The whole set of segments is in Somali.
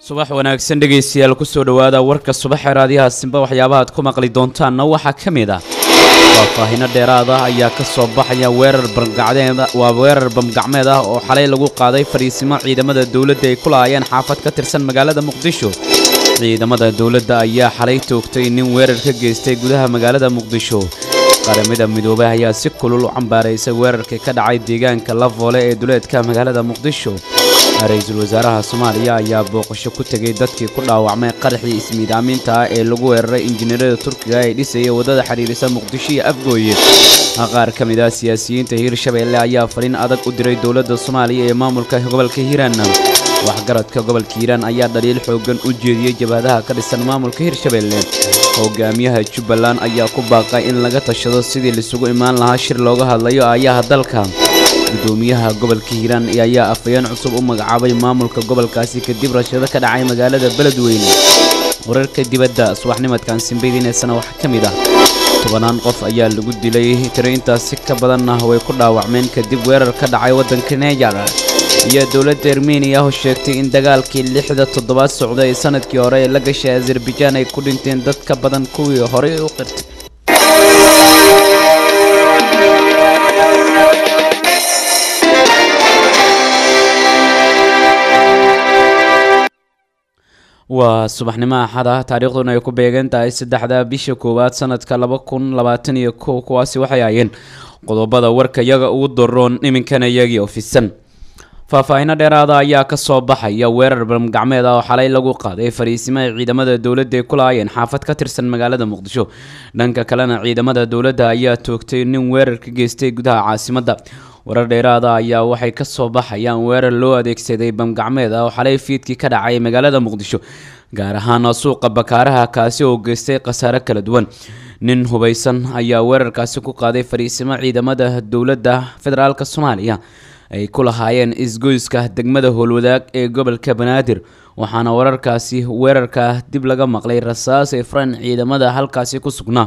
subax wanaagsan dhegaystayaal kusoo dhowaada warka subaxee raadiyaha simba waxyaabaha aad ku maqli doontaanna waxaa ka mid ah faahfaahino dheeraad ah ayaa ka soo baxaya weerar bamgacmeed waa weerar bamgacmeed ah oo xalay lagu qaaday fadhiisimo ciidamada dowladda ay ku lahaayeen xaafad ka tirsan magaalada muqdisho ciidamada dowladda ayaa xalay toogtay nin weerar ka geystay gudaha magaalada muqdisho qaramada midoobay ayaa si kulul u cambaaraysay weerarkii ka dhacay deegaanka lavoole ee duleedka magaalada muqdisho ra-iisul wasaaraha soomaaliya ayaa booqasho ku tegay dadkii ku dhaawacmay qaraxii ismiidaaminta ah ee lagu weeraray injineerada turkiga ee dhisaya waddada xidhiirisa muqdisho iyo afgooye qaar ka mid ah siyaasiyiinta hiirshabeelle ayaa fariin adag u diray dowladda soomaaliya ee maamulka gobolka hiiraan waxgaradka gobolka hiiraan ayaa dhaliil xoogan u jeediyey jabhadaha ka dhisan maamulka hiirshabeelle hogaamiyaha jubbaland ayaa ku baaqay in laga tashado sidii laisugu imaan lahaa shir looga hadlayo aayaha dalka gudoomiyaha gobolka hiiraan ayaa afayeen cusub u magacaabay maamulka gobolkaasi kadib rashado ka dhacay magaalada beledweyne wararka dibadda subaxnimadkan simbaydiineysana waxaa ka mid ah tobanaan qof ayaa lagu dilay tiro intaasi ka badanna way ku dhaawacmeen kadib weerar ka dhacay waddanka neejar iyo dowladda armeniya oo sheegtay in dagaalkii lixda toddobaad socda ee sanadkii hore ee la gashay azerbaijaan ay ku dhinteen dad ka badan kuwii horey u qirtay waa subaxnimo axad ah taariikhduna ay ku beegan tahay saddexda bisha koowaad sanadka laba kun labaatan iyo kow kuwaasi waxay ahayeen qodobada warka iyaga ugu daroon iminkana iyagii ofisan faahfaahino dheeraada ayaa ka soo baxaya weerar balmgacmeed ah oo xalay lagu qaaday fariisimaha ciidamada dowladda ay ku lahaayeen xaafad ka tirsan magaalada muqdisho dhanka kalena ciidamada dowladda ayaa toogtay nin weerar ka geystay gudaha caasimadda warar dheeraada ayaa waxay ka soo baxayaan weerar loo adeegsaday bamgacmeed ah oo xalay fiidkii ka dhacay magaalada muqdisho gaar ahaan suuqa bakaaraha kaasi oo geystay khasaare kala duwan nin hubaysan ayaa weerarkaasi ku qaaday fariisimo ciidamada dowladda federaalk soomaaliya ay ku lahaayeen isgoyska degmada howlwadaag ee gobolka banaadir waxaana wararkaasi weerarka dib laga maqlay rasaas ee faran ciidamada halkaasi ku sugnaa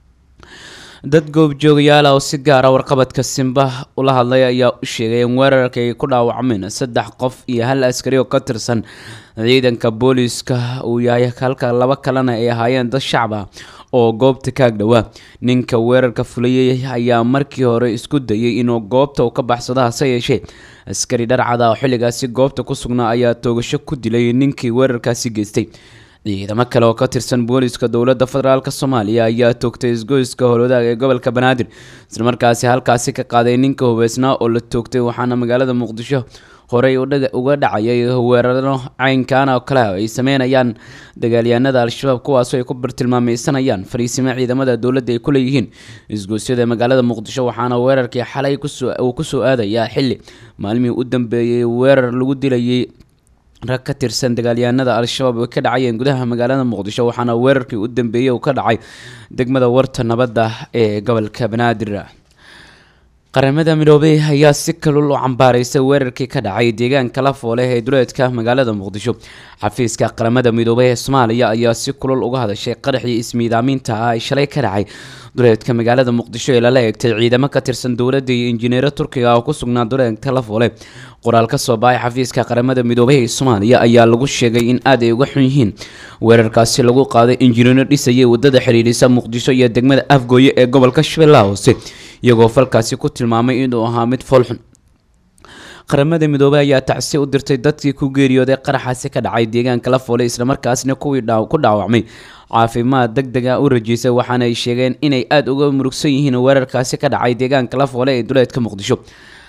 dad goobjoogayaal ah oo si gaara warqabadka simba ula hadlay ayaa u sheegay in weerarka ay ku dhaawacmeen saddex qof iyo hal askari oo ka tirsan ciidanka booliiska uu yahay halka laba kalena ay ahaayeen dad shacab ah oo goobta kaag dhowaa ninka weerarka fulayay ayaa markii hore isku dayay inuu goobta uu ka baxsado hase yeeshee askari dharcada oo xilligaasi goobta ku sugnaa ayaa toogasho ku dilay ninkii weerarkaasi geystay ciidamo kale oo ka tirsan booliiska dowladda federaalk soomaaliya ayaa toogtay isgoyska howlwadaag ee gobolka banaadir islamarkaasi halkaasi ka qaaday ninka hubeysnaa oo la toogtay waxaana magaalada muqdisho horey uga dhacayay weeraro caynkan oo kale ay sameynayaan dagaalyahanada al-shabaab kuwaasoo ay ku bartilmaameysanayaan fariisimo ciidamada dowladda ay ku leeyihiin isgoosyada magaalada muqdisho waxaana weerarkii xalay uu kusoo aadayaa xili maalmihii u dambeeyey weerar lagu dilayay rag ka tirsan dagaalyahanada al-shabaab ay ka dhacayeen gudaha magaalada muqdisho waxaana weerarkii u dambeeyey uu ka dhacay degmada warta nabadda ee gobolka banaadir qaramada midoobey ayaa si kalul u cambaaraysay weerarkii ka dhacay deegaanka lafoole ee duleedka magaalada muqdisho xafiiska qaramada midoobey ee soomaaliya ayaa si kulul uga hadashay qaraxii ismiidaaminta ah ay shalay ka dhacay duleedka magaalada muqdisho ee lala eegtay ciidamo ka tirsan dowladda iyo injineero turkiga oo ku sugnaa duleedka lafoole qoraal ka soo baxay xafiiska qaramada midoobey ee soomaaliya ayaa lagu sheegay in aad ay uga xun yihiin weerarkaasi lagu qaaday injineero dhisayay wadada xidhiidhisa muqdisho iyo degmada afgooye ee gobolka shabeellaha hoose iyagoo falkaasi ku tilmaamay inuu ahaa mid foolxun qaramada midoobey ayaa tacsi u dirtay dadkii ku geeriyooday qaraxaasi ka dhacay deegaanka lafoole islamarkaasna kuwii ku dhaawacmay caafimaad deg deg ah u rajeysay waxaana ay sheegeen inay aada uga murugsan yihiin weerarkaasi ka dhacay deegaanka lafoole ee duleedka muqdisho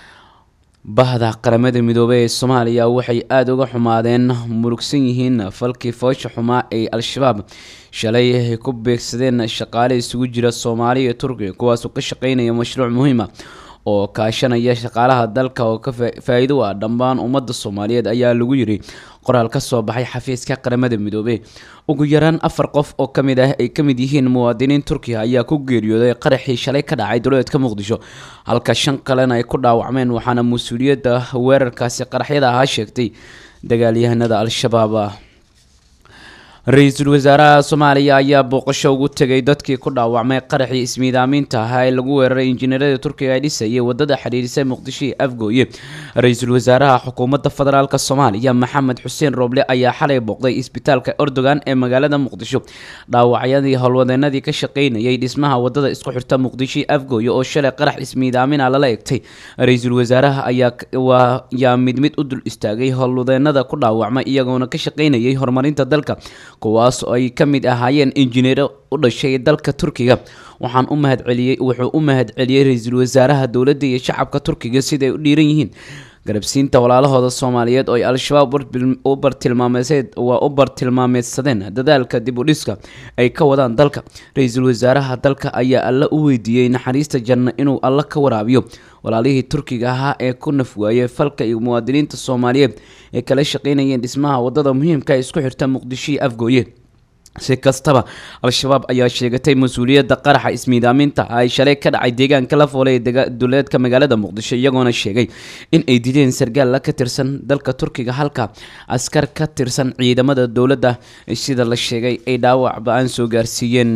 bahda qaramada midoobey ee soomaaliya waxay aada uga xumaadeen murugsan yihiin falkii foosha xumaa ee al-shabaab shalay ay ku beegsadeen shaqaale isugu jira soomaaliya iyo turkiga kuwaasoo ka shaqeynaya mashruuc muhiima oo kaashanaya shaqaalaha dalka oo ka faa-iido ah dhammaan ummadda soomaaliyeed ayaa lagu yiri qoraal ka soo baxay xafiiska qaramada midoobey ugu yaraan afar qof oo ka mid ah ay ka mid yihiin muwaadiniin turkiya ayaa ku geeriyooday qaraxii shalay ka dhacay duleedka muqdisho halka shan kalena ay ku dhaawacmeen waxaana mas-uuliyadda weerarkaasi qaraxyada ahaa sheegtay dagaalyahanada al-shabaab ra-iisul wasaaraha soomaaliya ayaa booqasho ugu tegay dadkii ku dhaawacmay qaraxii ismiidaaminta ahaa ee lagu weeraray injineerada turkiga ee dhisayay wadada xidhiidhisay muqdisho iyo afgooye ra-iisul wasaaraha xukuumadda federaalk soomaaliya maxamed xuseen rooble ayaa xalay booqday isbitaalka erdogan ee magaalada muqdisho dhaawacyadii howlwadeenadii ka shaqeynayay dhismaha wadada isku xirta muqdisho iyo afgooye oo shalay qarax ismiidaamina lala egtay ra-iisul wasaaraha ayaa mid mid u dul istaagay howlwadeenada ku dhaawacmay iyagoona ka shaqeynayay horumarinta dalka kuwaas oo ay ka mid ahaayeen injineero u dhashay dalka turkiga waxaan u mahadceliyey wuxuu u mahad celiyey ra-iisul wasaaraha dowladda iyo shacabka turkiga siday u dhiiran yihiin garabsiinta walaalahooda soomaaliyeed oo ay al-shabaab u bartilmaameed waa u bartilmaameedsadeen dadaalka dib u dhiska ay ka wadaan dalka ra-iisul wasaaraha dalka ayaa alla u weydiiyey naxariista janno inuu alla ka waraabiyo walaalihii turkiga ahaa ee ku nafwaayey falka iyo muwaadiniinta soomaaliyeed ee kala shaqeynayeen dhismaha wadada muhiimka ee isku xirta muqdisho iyo afgooye si kastaba al-shabaab ayaa sheegatay mas-uuliyadda qaraxa ismiidaaminta ay shalay ka dhacay deegaanka la foolay ee duleedka magaalada muqdisho iyagoona sheegay in ay dileen sargaal ka tirsan dalka turkiga halka askar ka tirsan ciidamada dowladda sida la sheegay ay dhaawac ba-aan soo gaarsiiyeen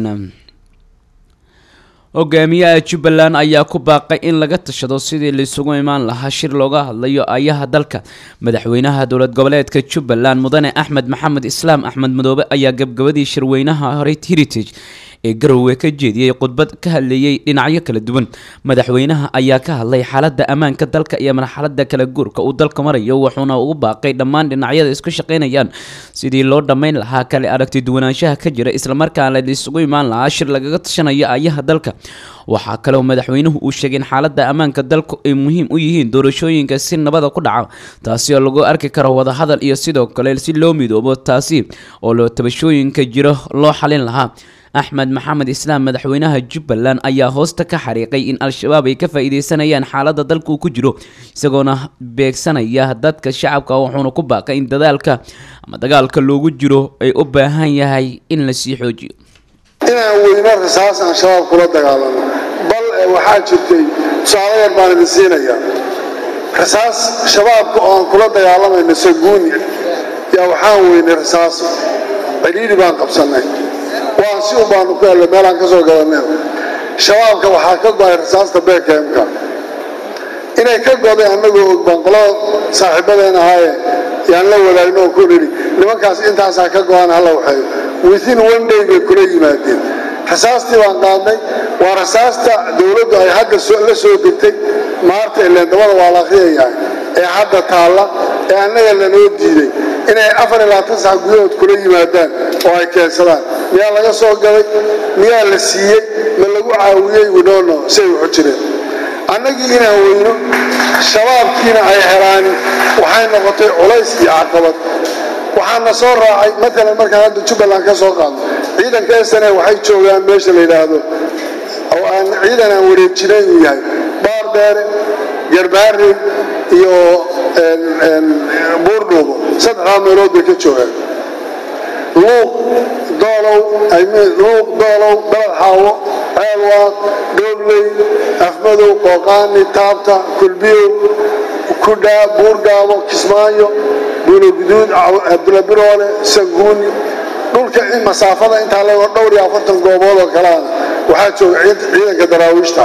hogaamiyaha jubbaland ayaa ku baaqay in laga tashado sidii laisugu imaan lahaa shir looga hadlayo ayaha dalka madaxweynaha dowlad goboleedka jubbaland mudane axmed maxamed islaam axmed madoobe ayaa gabgabadii shirweynaha heritage ee garowe ka jeediyey khudbad ka hadleeyey dhinacyo kala duwan madaxweynaha ayaa ka hadlay xaaladda ammaanka dalka iyo marxaladda kala guurka uu dalka marayo wuxuuna ugu baaqay dhammaan dhinacyada isku shaqeynayaan sidii loo dhammayn lahaa kale aragti duwanaanshaha ka jira islamarkaana laisugu imaan lahaa shir lagaga tashanayo ayaha dalka waxaa kaleo madaxweynuhu uu sheegay in xaaladda ammaanka dalku ay muhiim u yihiin doorashooyinka si nabada ku dhaca taasi oo lagu arki karo wadahadal iyo sidoo kale si loo midoobo taasi oo loo tabashooyinka jiro loo xalin lahaa axmed maxamed islaam madaxweynaha jubbaland ayaa hoosta ka xariiqay in al-shabaab ay ka faa-iideysanayaan xaaladda dalka uu ku jiro isagoona beegsanaya dadka shacabka wuxuuna ku baaqay in dadaalka ama dagaalka loogu jiro ay u baahan yahay in la sii xoojiyo inaan weyno rasaas aan shabaab kula dagaalano bal waxaa jirtay tusaale yar baan idin siinaya rasaas shabaabka oo aan kula dagaalamayno saguuni yaa waxaan weynay rasaas cidhiidhi baan qabsannay waan si un baanu ku hello meelaan ka soo gadaneen shabaabka waxaa ka go-ay rasaasta beekemka inay ka goday annagoo og baan qolada saaxiibadeen ahaaye yaan la wadaagno oo ku nidhi nimankaas intaasaa ka go-aan hala waxeeyo within one day bay kula yimaadeen rasaastii baan qaadnay waa rasaasta dowladdu ay hadda la soo degtay maarta ileendabada waa la akhriyayahay ee hadda taalla ee annaga lanoo diiday inay afar iyo labaatan sac gudahood kula yimaadaan oo ay keensadaan miyaa laga soo gaday miyaa la siiyey ma lagu caawiyey widhoono say waxu jireen annagii inaan weyno shabaabkiina ay helaanin waxay noqotay culays iyo caqabad waxaana soo raacay matalan markaan hadda jubbaland ka soo qaadno ciidanka sne waxay joogaan meesha la yidhaahdo oo aan ciidan aan wareejinayn uu yahay baardheere garbaare iyo buurdhuubo saddexdaa meelood bay ka joogaan luuq doolow luuq doolow balad xaawo ceelwaaq dhoobley afmadow qooqaani taabta kulbiyow kudhaa buurgaabo kismaayo buuloguduud abdulabiroole sanguuni dhulka masaafada intaa leego dhowr iyo afartan goobood oo kaleana waxaa jooga ciidanka daraawiishta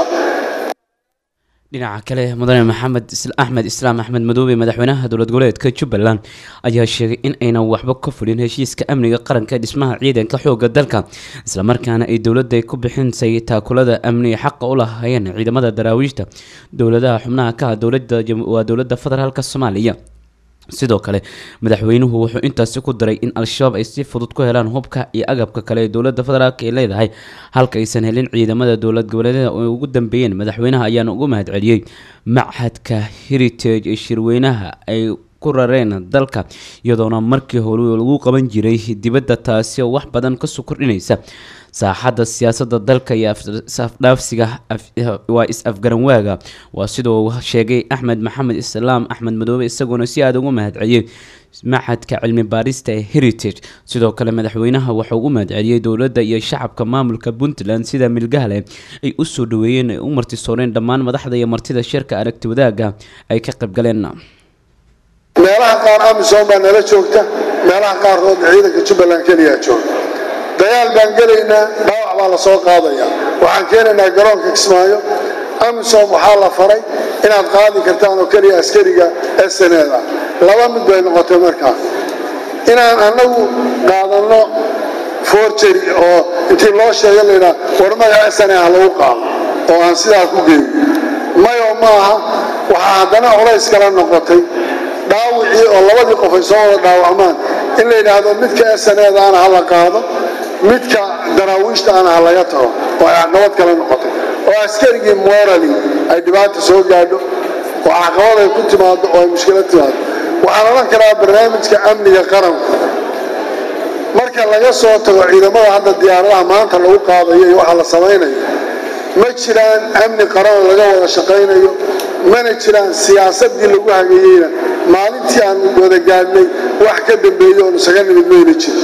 dhinaca kale mudane maxamed axmed islaam axmed madoobe madaxweynaha dowlad goboleedka jubbaland ayaa sheegay in aynan waxba ka fulin heshiiska amniga qaranka ee dhismaha ciidanka xooga dalka islamarkaana ay dowladda ku bixinsay taakulada amniga xaqa u lahaayeen ciidamada daraawiishta dowladaha xubnaha ka ah waa dowladda federaalk soomaaliya sidoo kale madaxweynuhu wuxuu intaasi ku daray in al-shabaab ay si fudud ku helaan hubka iyo agabka kale ee dowladda federaalk ay leedahay halka aysan helin ciidamada dowlad goboleedyada oo ugu dambeeyeen madaxweynaha ayaana ugu mahad celiyey machadka heritage ee shirweynaha ay ku rareen dalka iyadoona markii hore lagu qaban jiray dibadda taasi oo wax badan kasoo kordhinaysa saaxadda siyaasadda dalka iyo afdhaafsiga waa is-afgaranwaaga waa sidoo sheegay axmed maxamed islaam axmed madoobe isagoona si aada ugu mahadceliyey maxadka cilmi baarista ee heritage sidoo kale madaxweynaha waxau u mahadceliyey dowladda iyo shacabka maamulka puntland sida milgahle ay u soo dhaweeyeen ay u martisooreen dhammaan madaxda iyo martida shirka aragti wadaagga ay ka qaybgaleen meelaha qaar amisom baa nala joogta meelaha qaarkoodna ciidanka jubbaland keliyaa jooga dagaal baan gelaynaa dhaawac baa la soo qaadaya waxaan keenaynaa garoonka kismaayo amisom waxaa la faray inaad qaadi kartaan oo keliya askariga sneda laba mid bay noqotay markaa inaan annagu qaadanno forgery oo intii loo sheega laydhaa war magaca sne ah lagu qaado oo aan sidaa ku geeyo mayo maaha waxaa haddana culays kala noqotay dhaawicii oo labadii qof ay soo wada dhaawacmaan in la yidhaahdo midka snedaana ha la qaado midka daraawiishtaana ha laga tago oo ay caqabad kala noqotay oo askarigii morali ay dhibaata soo gaadho oo caqabad ay ku timaado oo ay mushkilad timaado waxaan odhan karaa barnaamijka amniga qaranku marka laga soo tago ciidamada hadda diyaaradaha maanta lagu qaadayo iyo waxa la samaynayo ma jiraan amni qaran laga wada shaqaynayo mana jiraan siyaasadii lagu hageeyeyna maalintii aan wada gaadhnay wax ka dambeeyo oon isaga nimid mayna jiro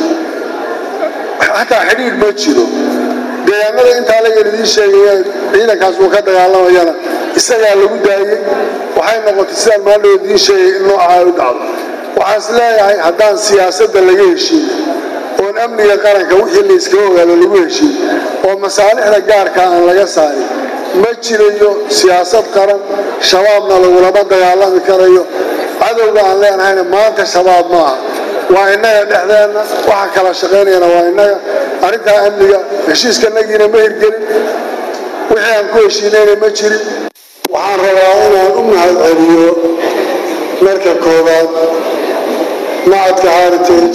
xataa xidhiidh ma jiro deegaanada intaa lagan idiin sheegaya ciidankaas uu ka dagaalamayana isagaa lagu daayey waxay noqotay sidaan maaldhow idiin sheegay in nooca ay u dhacdo waxaan is leeyahay haddaan siyaasadda laga heshiin oon amniga qaranka wixii la iskaga ogaado lagu heshiin oo masaalixda gaarka aan laga saarin ma jirayo siyaasad qaran shabaabna lagulama dagaalami karayo cadowga aan leenahayna maanta shabaab maaha waa innaga dhexdeenna waxa kala shaqaynayana waa innaga arrintaa amniga heshiiskanagiina ma hirgelin wixii aan ku heshiinayna ma jirin waxaan rabaa inaan u mahad celiyo marka koowaad macadka heritage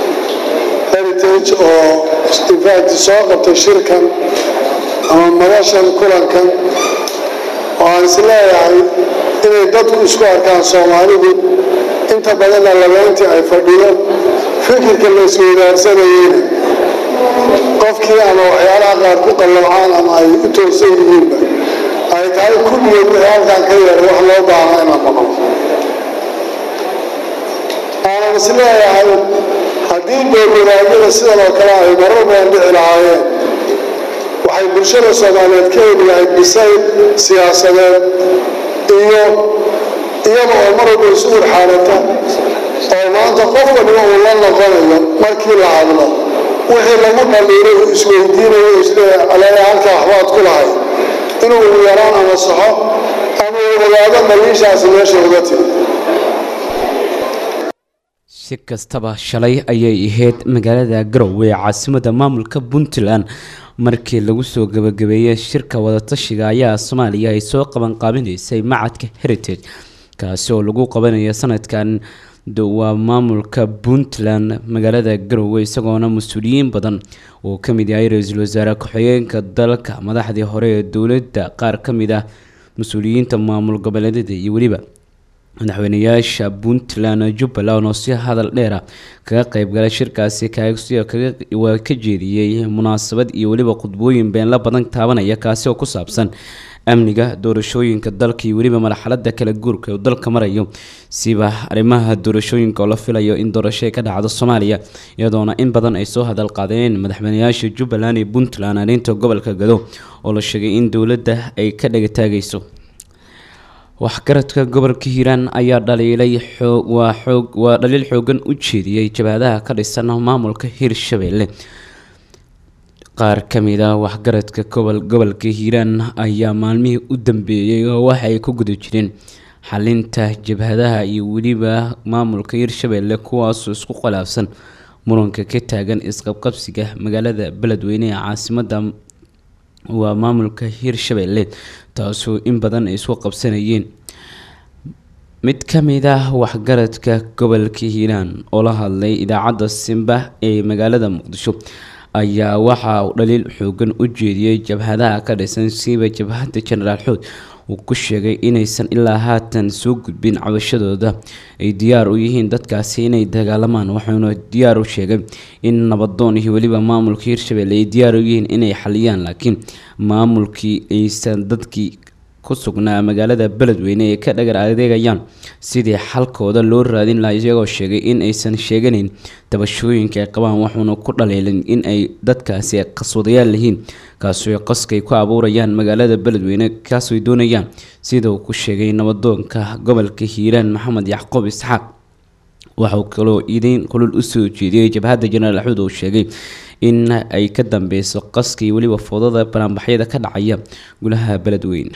heritage oo infact soo qabtay shirkan ama madashan kulankan oo aan is leeyahay inay dadku isku arkaan soomaalidu inta badanna labeyntii ay fadhiyo fikirka la isweydaarsanayeyna qofkii ama waxyaalaha qaar ku qallabcaan ama ay u toosan yihiinba ay tahay kulligeed wixii halkaan ka yeeray wax loo baahnaa inaan maqlo aanan is leeyahay haddii doolwadaagyada sidan oo kale ay marar badan dhici lahaayeen waxay bulshada soomaaliyeed ka heli lahayd bisayl siyaasadeed iyo iyada oo mar walba isu urxaalata oo maanta qof waliba uu la noqonayo markii la hadlo wixii lagu dhaliilay uu isweydiinayo isleeyahay aleeya halkaa waxbaad ku lahay inuu ugu yaraan ama saxo ama uu ogaado dhaliishaasi meesha uga timi si kastaba shalay ayay ahayd magaalada garowe ee caasimada maamulka puntland markii lagu soo gabagabeeyey shirka wadatashiga ayaa soomaaliya ay soo qabanqaabinaysay macadka heritage kaasi oo lagu qabanayo sanadkan waa maamulka puntland magaalada garowe isagoona mas-uuliyiin badan oo ka mid yahay ra-iisul wasaare ku-xigeenka dalka madaxdii hore ee dowladda qaar ka mid ah mas-uuliyiinta maamul goboleedyada iyo weliba madaxweynayaasha puntland jubbaland oo si hadal dheera kaga qeybgalay shirkaasi waa ka jeediyey munaasabad iyo weliba khudbooyin beenla badan taabanaya kaasi oo ku saabsan amniga doorashooyinka dalka iyo weliba marxalada kala guurka uu dalka marayo siba arrimaha doorashooyinka oo la filayo in doorasho ay ka dhacdo soomaaliya iyadoona in badan ay soo hadal qaadeen madaxweynayaasha jubbaland iyo puntland arrinta gobolka gado oo la sheegay in dowladda ay ka dhagataagayso waxgaradka gobolka hiiraan ayaa dhaliilay waa xoog waa dhaliil xoogan u jeediyey jabhadaha ka dhisan maamulka hirshabelle qaar ka mid ah waxgaradka gobolka hiiraan ayaa maalmihii u dambeeyey oo waxa ay ku guda jireen xalinta jabhadaha iyo weliba maamulka hirshabelle kuwaasoo isku khilaafsan muranka ka taagan isqabqabsiga magaalada beledweyne ee caasimada waa maamulka hirshabelle taasoo in badan ay isku qabsanayeen mid ka mid ah waxgaradka gobolka hiiraan oo la hadlay idaacadda simba ee magaalada muqdisho ayaa waxa uu dhaliil xoogan u jeediyey jabhadaha ka dhisan siiba jabhadda jenaraal xood uu ku sheegay inaysan ilaa haatan soo gudbin cabashadooda ay diyaar u yihiin dadkaasi inay dagaalamaan waxauna diyaar u sheegay in nabadoon iyo weliba maamulka hirshabelle ay diyaar u yihiin inay xaliyaan laakiin maamulkii aysan dadkii ku sugnaa magaalada beledweyne ee ka dhagar adeegayaan sidii xalkooda loo raadin lahaa iyagoo sheegay in aysan sheeganayn dabashooyinka ay qabaan waxuuna ku dhaleelin in ay dadkaasi qaswadayaal yihiin kaasoo qaskay ku abuurayaan magaalada beledweyne kaasooy doonayaan sida uu ku sheegay nabadoonka gobolka hiiraan maxamed yacquub isxaaq waxauu kaloo idiin kulul usoo jeediyey jabhadda jenaraal axmed oo sheegay in ay ka dambeyso qaskii weliba foodada banaanbaxyada ka dhacaya gulaha beledweyne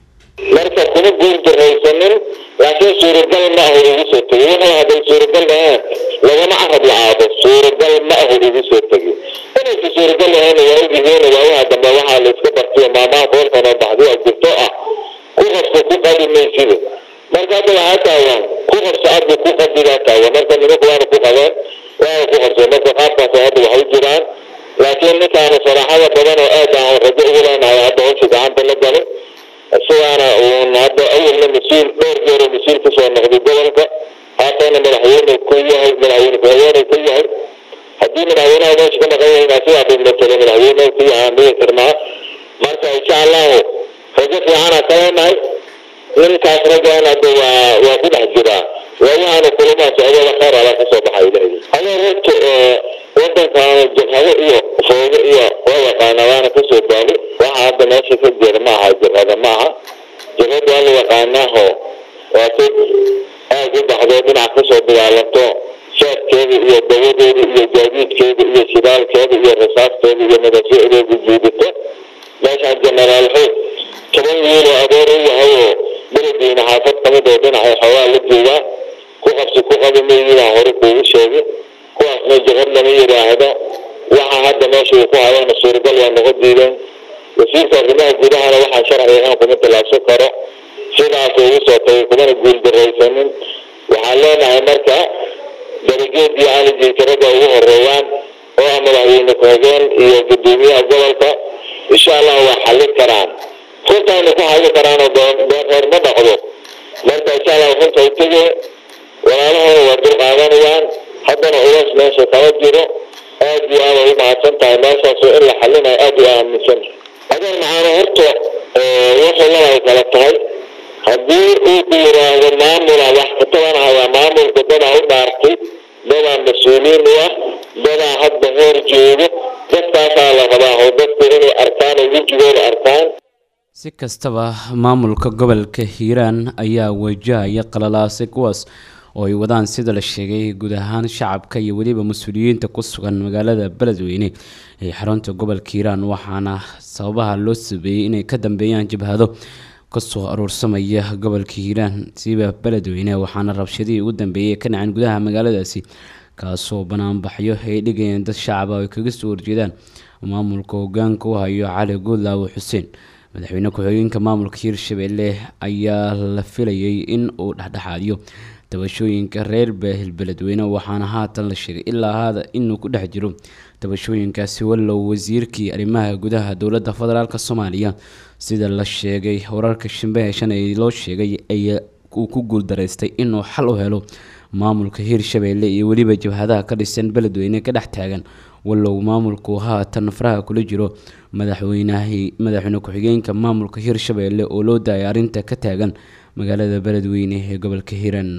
marka kuma guuldaraysanin laakiin suuragal ma ahu igu soo tegi wuxuu hadday suuragal ahaan lagama carab lacaado suuragal ma ahu igu soo tegi inaysa suuragal ahayn waa ogyihiin waayaha dambe waxaa la iska bartiyo maamaha foolkan oo baxdiya jirto ah ku qabso ku qadi maysida marka hadda waxaa taagan ku qabso adbu ku qadigaa taagan marka nimanku waana ku qabeen waana ku qabseen marka qaabkaas hadda waxay jiraan laakiin ninkaana saraaxada badan oo aad aan rajo ugu leenahay hadda howsha gacanta la galay isagaana uun hadda awalna mas-uul dhowr jeero mas-uul kasoo noqday gobolka haatana madaxweyne ku yahay madaxweyne ku-xigeenay ka yahay haddii madaxweynaha meesha ka maqan yahay sidaa dhigmatale madaxweyne ku yahaan dhihi karnaa marka insha allahu rajo fiicana ka leenahay ninkaas raggan hadda waa waa ku dhex jiraa waayahaana kulamaa socdada khayr ala kasoo baxay ilahi adoo runta wadankan jabhado iyo foodo iyo waa yaqaana waana kasoo baali waxa hadda meesha ka jira ma aha jabhada ma aha jabhada waa la yaqaanaaho waa si aad u baxdoo dhinac kasoo dagaalanto shaadkeeda iyo dawadeeda iyo gaadiidkeeda iyo shidaalkeeda iyo rasaasteeda iyo madafyacdeeda jiidato meeshaan jenaraal xoog toban wiiloo adeer u yahayoo beledweyne xaafad kamid oo dhinacay xoogaa la joogaa ku qabsi ku qaba mayidaan hore kuugu sheegay kuwaasna jabhad lama yidhaahdo waxa hadda meesha uu ku hayana suuragal waa noqon diideen wasiirka arrimaha gudahana waxaa sharci ahaan kuma tallaabsan karo sidaas ugu soo tagay kumana guuldaraysanin waxaan leenahay marka darageed iyo calijiitarada ugu horeeyaan oo ah madaxweyne ku-xigeen iyo gudoomiyaha gobolka insha allah waa xallin karaan runtaana ku xallin karaan oo beereer ma dhaqdo marka insha allah runta u tege walaalahooda waa dul qaadanayaan haddana culays meesha kala jiro aad iyo aad ay u mahadsan tahay meeshaasoo in la xallinayo aad iyo aaminsan adeer macaano horta wuxuu labay kala tahay haddii uu ku yiraahdo maamula wax ka tabanayaa maamulka dadaa u dhaartay dadaa mas-uuliin u ah dadaa hadda hoor joogo dadkaasaa la rabaa oo dadku inay arkaan oo wejigooda arkaan si kastaba maamulka gobolka hiiraan ayaa wajahaya qalalaase kuwaas oo ay wadaan sida la sheegay guud ahaan shacabka iyo weliba mas-uuliyiinta ku sugan magaalada beledweyne ee xarunta gobolka hiiraan waxaana sababaha loo sabeeyey inay ka dambeeyaan jabhado kasoo aruursamaya gobolka hiiraan siiba beledweyne waxaana rabshadihii ugu dambeeyay ka dhaceen gudaha magaaladaasi kaasoo banaanbaxyo ay dhigayeen dad shacaba ay kaga soo horjeedaan maamulka hogaanka u hayo cali guudlaawo xuseen madaxweyne ku-xigeenka maamulka hiirshabelle ayaa la filayay in uu dhexdhexaadiyo tabashooyinka reer baahil beledweyne waxaana haatan la sheegay ilaa haada inuu ku dhex jiro tabashooyinkaasi wallow wasiirkii arrimaha gudaha dowladda federaalk soomaaliya sida la sheegay wararka shimbahe shan ee loo sheegay ayaa uu ku guuldaraystay inuu xal u helo maamulka hiirshabelle iyo weliba jabhadaha ka dhisan beledweyne ka dhex taagan wallow maamulku haatan faraha kula jiro madaxweynahii madaxweyne ku-xigeenka maamulka hiirshabelle oo loo daayay arrinta ka taagan magaalada beledweyne ee gobolka hiiraan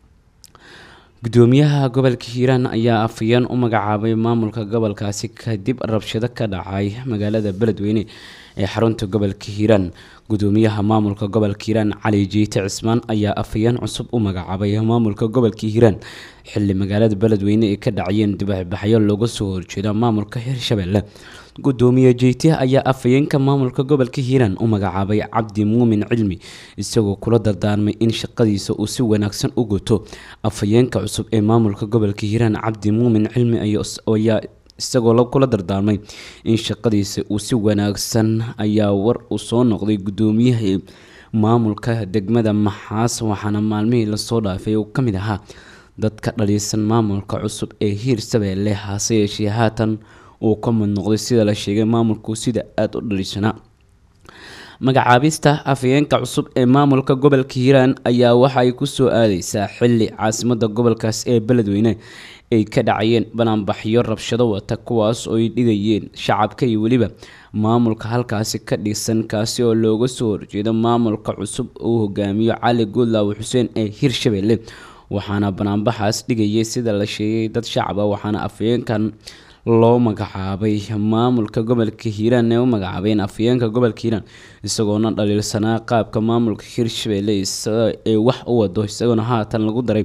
gudoomiyaha gobolka hiiraan ayaa afayeen u magacaabay maamulka gobolkaasi kadib rabshado ka dhacay magaalada beledweyne ee xarunta gobolka hiiraan gudoomiyaha maamulka gobolka hiiraan cali jiite cismaan ayaa afayeen cusub u magacaabay maamulka gobolka hiiraan xili magaalada beledweyne ay ka dhacayeen dibaxbaxyo looga soo horjeeda maamulka hiirshabelle gudoomiye jeyte ayaa afayeenka maamulka gobolka hiiraan u magacaabay cabdi muumin cilmi isagoo kula dardaarmay in shaqadiisa uu si wanaagsan u guto afayeenka cusub ee maamulka gobolka hiiraan cabdi muumin cilmi ayaa isagoo kula dardaarmay in shaqadiisa uu si wanaagsan ayaa war uu soo noqday gudoomiyaha maamulka degmada maxaas waxaana maalmihii lasoo dhaafay uu ka mid ahaa dadka dhaliisan maamulka cusub ee hiirshabelle hase yeeshee haatan uu ka mid noqday sida la sheegay maamulku sida aada u dhaliishanaa magacaabista afayeenka cusub ee maamulka gobolka hiiraan ayaa waxa ay kusoo aadeysaa xili caasimada gobolkaas ee beledweyne ay ka dhacayeen banaanbaxyo rabshado wata kuwaas oo ay dhigayeen shacabka iyo weliba maamulka halkaasi ka dhisan kaasi oo looga soo horjeedo maamulka cusub uu hogaamiyo cali guudlaawo xuseen ee hiirshabelle waxaana banaanbaxaas dhigayay sida la sheegay dad shacab ah waxaana afayeenkan loo magacaabay maamulka gobolka hiiraan ee u magacaabeen afayeenka gobolka hiiraan isagoona dhaliilsanaa qaabka maamulka hiirshabelle ee wax u wado isagoona haatan lagu daray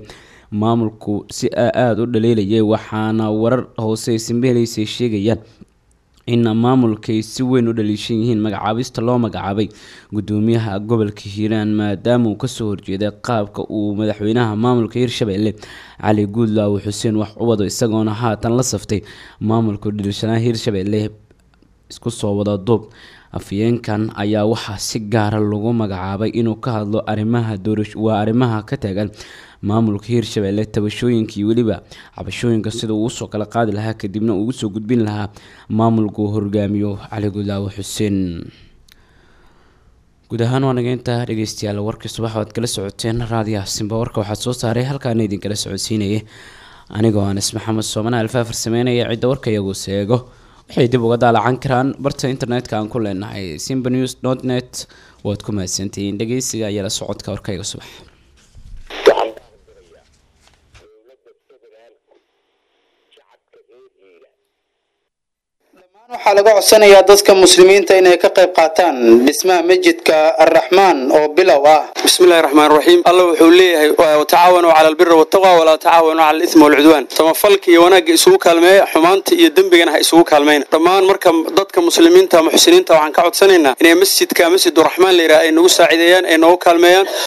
maamulku si aada u dhaliilayay waxaana warar hoose ay sambeelaysay sheegayaan in maamulka ay si weyn u dhaliishan yihiin magacaabista loo magacaabay gudoomiyaha gobolka hiiraan maadaama uu kasoo horjeeday qaabka uu madaxweynaha maamulka hirshabelle cali guudlaaw xuseen wax u wado isagoona haatan la saftay maamulka dhaliishanaa hirshabelle isku soo wada duub afyeenkan ayaa waxaa si gaara lagu magacaabay inuu ka hadlo arimaha doorasho waa arrimaha ka taagan maamulka hirshabelle tabashooyinkii weliba cabashooyinka sida uu usoo kala qaadi lahaa kadibna uu usoo gudbin lahaa maamulka uu hogaamiyo cali gudlaawe xuseen guud ahaan waa nageynta dhegeystayaal warkii subax waad kala socoteen raadiyaha simba warka waxaad soo saaray halkaana idinkala socodsiinayay anigoo anis maxamed soomane alfaafar sameynaya cidda warka iyagu seego waxay dib uga daalacan karaan barta internetka aan ku leenahay simba news dot net waad ku mahadsantihiin dhegeysiga iyo la socodka warkayga subax waxaa laga codsanayaa dadka muslimiinta inay ka qayb qaataan dhismaha masjidka arraxmaan oo bilow ah bismillahi raxmaan raxiim alla wuxuu leeyahay watacaawanuu cala albiri waltaqwa walaa tacaawanuu cala alismi walcudwaan samafalka iyo wanaagga isugu kaalmeeya xumaanta iyo dembigana ha isugu kaalmayna dhammaan marka dadka muslimiinta muxsiniinta waxaan ka codsanaynaa inay masjidka masjiduraxmaan layidhaha ay nagu saacideeyaan ay noogu kaalmeeyaan